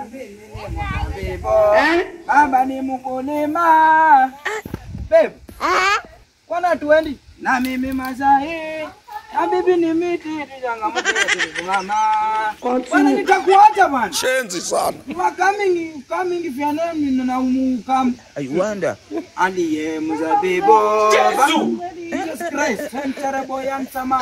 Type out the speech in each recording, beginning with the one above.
mimi ni mzabibu. Baba ni mkulima. Babe, kwana tuendi na mimi Masai na bibi ni miti changamoto yetu mama. Bwana nitakuacha bwana. Shenzi sana. You are coming, coming if you are not in na umukam. I wonder. Aliye mzabibu. Jesus Christ, terrible young sama.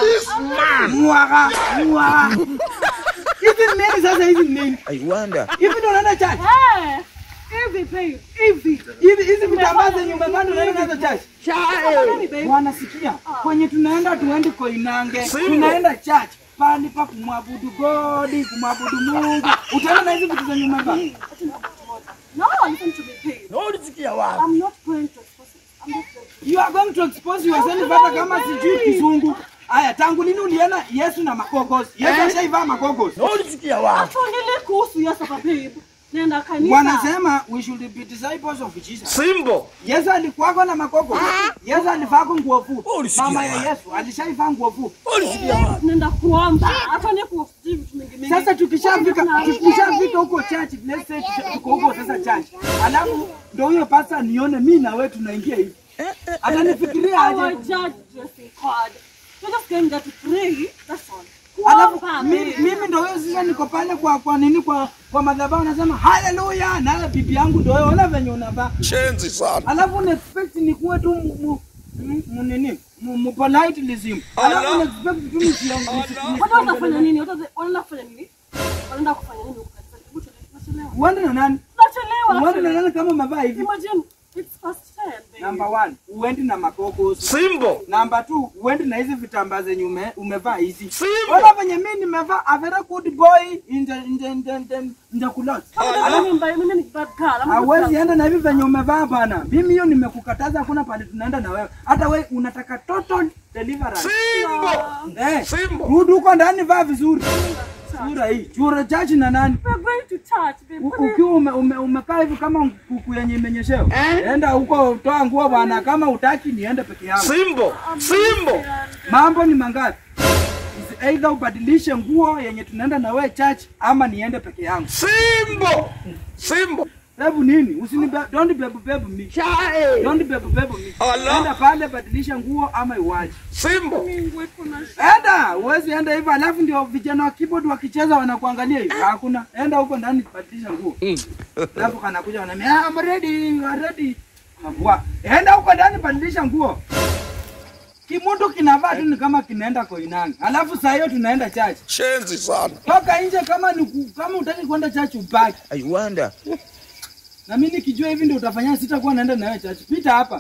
Muaga, muaga. Hivi ni nini sasa hivi ni nini? I wonder. Hivi ndo unaenda church? Eh, hivi babe, hivi. Hivi hizi vitambaa zenye umevaa ndo unaenda nazo church? Nini babe? Wanasikia kwenye tunaenda tuendi Koinange, tunaenda church pali pa kumwabudu God, kumwabudu Mungu. Utaenda na hizi vitu zenye umevaa? No, listen to me, babe. No, ulisikia wapi? I'm not going to expose it. I'm not going to. You are going to expose yourself hata kama sijui kizungu. Aya, tangu lini uliona Yesu na makogos? Yesu ashaivaa makogos. No, ulisikia wapi? Actually, kuhusu Yesu hapa, babe. Nenda kanisa. Wanasema we should be disciples of Jesus. Simbo. Yesu alikuwako na makogos. Yesu alivaa nguo fupi. Ulisikia Mama ya wapi? Yesu alishaivaa nguo fupi. Ulisikia wapi? Nenda kuomba. Hata ni kuhusu vitu mingi mingi. Sasa tukishafika tukishafika huko church, let's say tusha- tuko huko sasa church. Alafu ndio huyo pastor nione mimi na wewe tunaingia hivi. Atanifikiria Our aje? judge dressing code. We're just going there to pray. That's all. Alafu Kuomba, mimi, babe. mimi ndio huyo sasa niko pale kwa kwa nini kwa kwa madhabahu nasema haleluya, naye bibi yangu ndio wewe, ona venye unavaa. Shenzi sana. Alafu una expect nikuwe tu mu- mu- mu- mu nini? Mu mu politeism. Alafu una expect tu nisiongee. Watu wanafanya nini? Watu wanaenda kufanya nini? Wanaenda kufanya nini huko kanisani? Hebu tuende, tunachelewa. Uende na nani? Tunachelewa. Uende na nani kama umevaa hivi? Imagine it's past 10, babe. Number one, uendi na makokos. Simbo. Namba two, uendi na hizi vitambaa zenye ume, umevaa hizi. Simbo. Ona venye mimi nimevaa a very good boy in the in the in the, in the, in the kulot. Mimi mbaya, mimi ni bad girl. I'm a good Hawezi girl. enda na hivi venye umevaa bana. Mimi hiyo nimekukataza, hakuna pale tunaenda na wewe. Hata wewe unataka total deliverance. Simbo. Eh, Simbo. rudi huko ndani, vaa vizuri. Sura hii, chura chachi na nani? We're going to church, babe. U- Ukiwa ume, ume, umekaa hivi kama kuku yenye imenyeshewa. Enda huko, toa nguo bwana, kama utaki niende peke yangu. Simbo. Simbo. Mambo ni mangapi? Is Either ubadilishe nguo yenye tunaenda na wewe church ama niende peke yangu. Simbo. Simbo. Hebu nini? Usini don't bebu bebu me. Don't bebu bebu me. Allah. Enda pale badilisha nguo ama iwaje. Simbo. Mungu iko na Enda, uwezi enda hivyo alafu ndio vijana wa keyboard wakicheza wanakuangalia hivi. Hakuna. Enda huko ndani badilisha nguo. Alafu kanakuja wananiambia, "Ah, I'm ready, you are ready." Mabwa. Enda huko ndani badilisha nguo. Kimundo kinavaa tu ni kama kinaenda Koinange. Alafu saa hiyo tunaenda church. Shenzi sana. Toka nje kama ni ku- kama utaki kwenda church ubaki. I wonder. Na mimi nikijua hivi ndio utafanya sitakuwa naenda na wewe church. Pita hapa.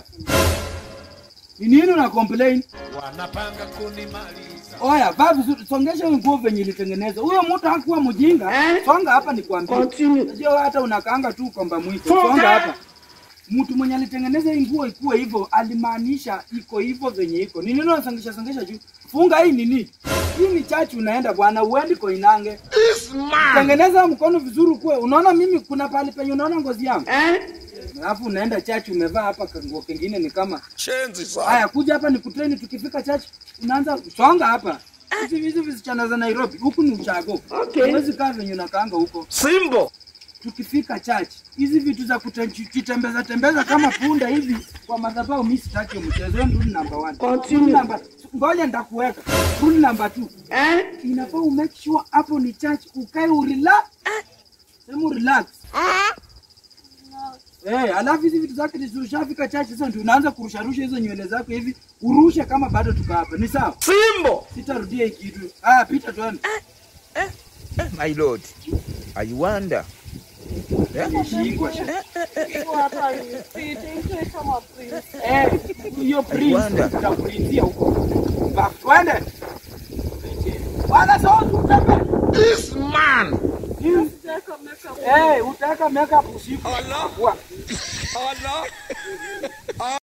Ni nini una complain? wanapanga kunimaliza Oya, vaa vizuri, songesha hiyo nguo venye ilitengenezwa. Huyo mtu hakuwa mjinga. Songa hapa nikwambie. Unajua wewe hata unakaanga tu kwamba mwiko. Songa hapa. Mtu mwenye alitengeneza hii nguo ikuwe hivyo, alimaanisha iko hivyo venye iko. Ni nini unasongesha songesha juu? Funga hii nini? Hii ni chachi unaenda bwana, uendi Koinange. Tengeneza mkono vizuri kuwe. Unaona mimi kuna pale penye unaona ngozi yangu? Alafu unaenda chachi umevaa hapa nguo kingine ni kama Shenzi sana. Haya, kuja hapa ni kutreni. Tukifika church unaanza songa hapa. Hizi hizi visichana za Nairobi, huku ni uchago. Okay. Huwezi kaa venye unakaanga huko. Simbo. Tukifika church, hizi vitu za kutembeza tembeza kama punda hivi kwa madhabahu, mimi sitaki mchezo. Hiyo Rule number one. Rule number ngoja nitakuweka. Rule number two. Eh? Inafaa u make sure hapo ni church, ukae urelax. Sema relax. Eh, alafu hizi vitu zake zishafika church sasa ndio unaanza kurusharusha hizo nywele zako hivi, urushe kama bado tuko hapa. Ni sawa? Simbo. Sitarudia hii kitu. Ah, pita tuende. My lord. I wonder. Shikwa. Iko hapa hivi. Iko kama prince. Eh, hiyo prince wonder. tutakulizia huko. Ba, twende. Wala sio tutape. This man. Sijaweka makeup. Eh, utaweka makeup usiku. Allah. Wa. Allah.